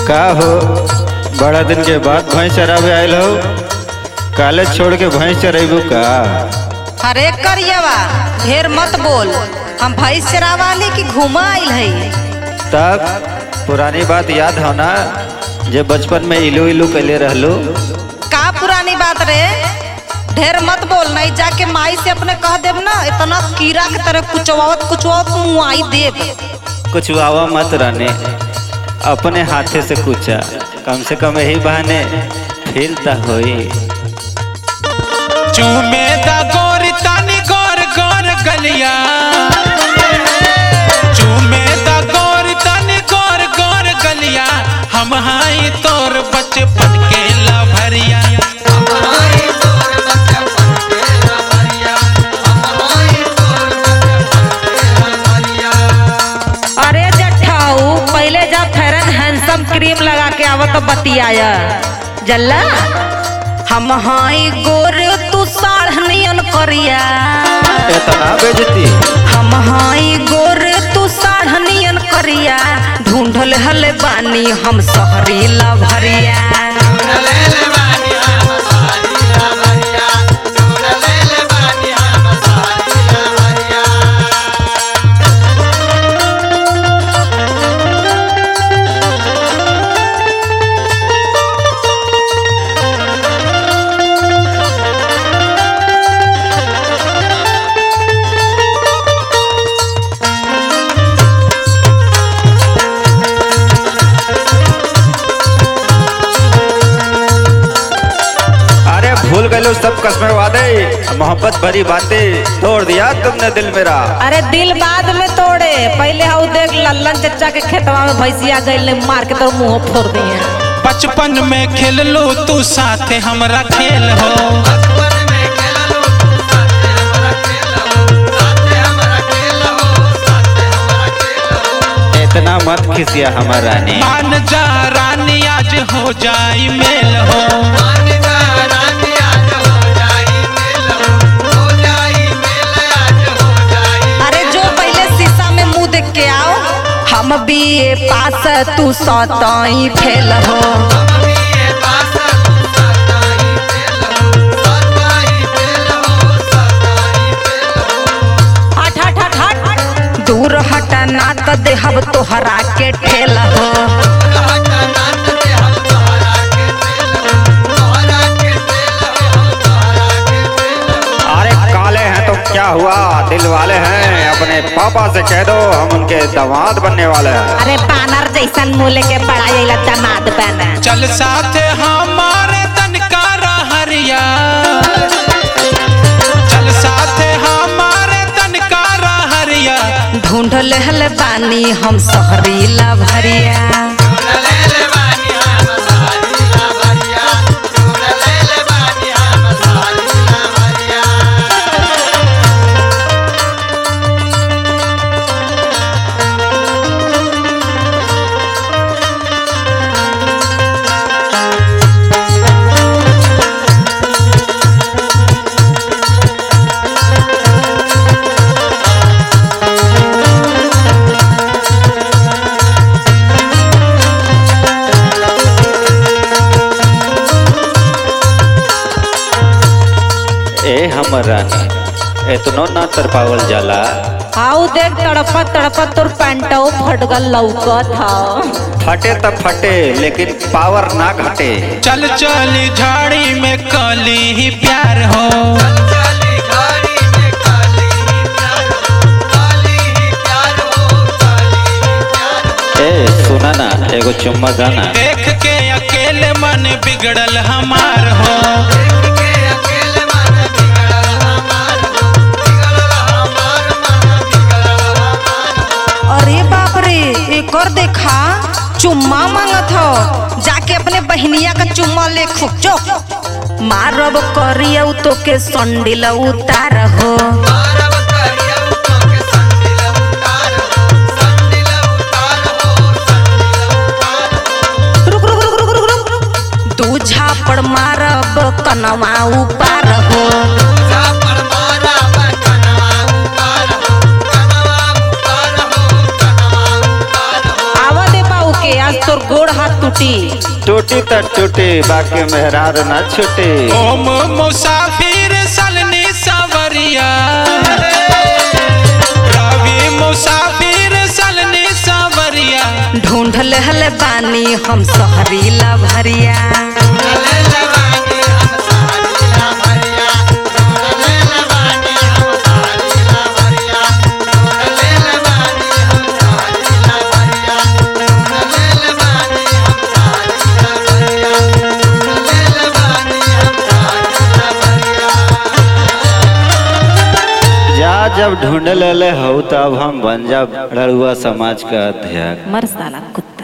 का हो बड़ा दिन के बाद भैंस चरावे आयल हो कॉलेज छोड़ के भैंस चरेबू का अरे करियवा ढेर मत बोल हम भैंस चरावाली की घुमा आइल है तब पुरानी बात याद हो ना जे बचपन में इलू इलू कैले रहलू का पुरानी बात रे ढेर मत बोल नहीं जाके माई से अपने कह देब ना इतना कीड़ा के तरह कुचवावत कुचवावत मुआई देब कुछ वावा मत रहने अपने हाथे से कुचा कम से कम यही बहाने फील त होई चूमे दा गोरी तानी गोर गोर गलिया चूमे दा गोरी तानी गोर गोर गलिया हम हाई तोर बचपन के लभरिया अरे जठाऊ पहले जा फेरन हैंडसम क्रीम लगा के आवत तो बतियाया जल्ला हम हाई गोर तू साढ़नियन करिया इतना बेजती हम हाई गोर तू साढ़नियन करिया ढूंढल हल बानी हम सहरी लभरिया अरे भूल गए सब कसमें वादे मोहब्बत भरी बातें तोड़ दिया तुमने दिल मेरा अरे दिल बाद में तोड़े पहले हाउ देख लल्लन चचा के खेतवा में भैंसिया गई मार के तो मुंह फोड़ दिए बचपन में खेल लो तू साथे हमरा खेल हो इतना मत खिसिया हमारा रानी मान जा रानी आज हो जाई मेल हो अरे जो पहले शीशा में मुंह देख के आओ हम भी ये पास तू सताई फेल हो हट हट हट हट दूर हटा ना त देहब तोहरा के ठेल हो अरे काले हैं तो क्या हुआ दिल वाले हैं अपने पापा से कह दो हम उनके दामाद बनने वाले हैं अरे बानर जैसन मुँह के बड़ा जैला दामाद बना चल साथे हमारे तनकारा हरिया चल साथे हमारे तनकारा हरिया ढूंढ लहल बानी हम सहरी लभरिया ए हमर रानी इतनो ना तरपावल जाला हाउ देख तड़पत तड़पत तोर पैंटो फट गल लौकत हा फटे त फटे लेकिन पावर ना घटे चल चली झाड़ी में कली ही प्यार हो ए सुना ना एगो चुम्मा गाना देख के अकेले मन बिगड़ल हमार हो अरे बाप रे एक और देखा चुम्मा मांगत हो जाके अपने बहनिया का चुम्मा ले खुचो मारब करियौ तो के संडिल उतार हो रुक रुक रुक रुक रुक रुक दू झापड़ मारब कनवा उपार हो आवा दे बाऊ के आज तोर गोड़ हाथ टूटी टूटी त टूटी बाकी मेहरार न छुटी ओम मुसाफिर सलनी सवरिया रवि मुसाफिर सलनी सवरिया ढूंढ लहल बानी हम सहरीला भरिया जा जब ढूंढ ले हो तब हम बन जा रड़ुआ समाज का अध्यक्ष मर साला कुत्ता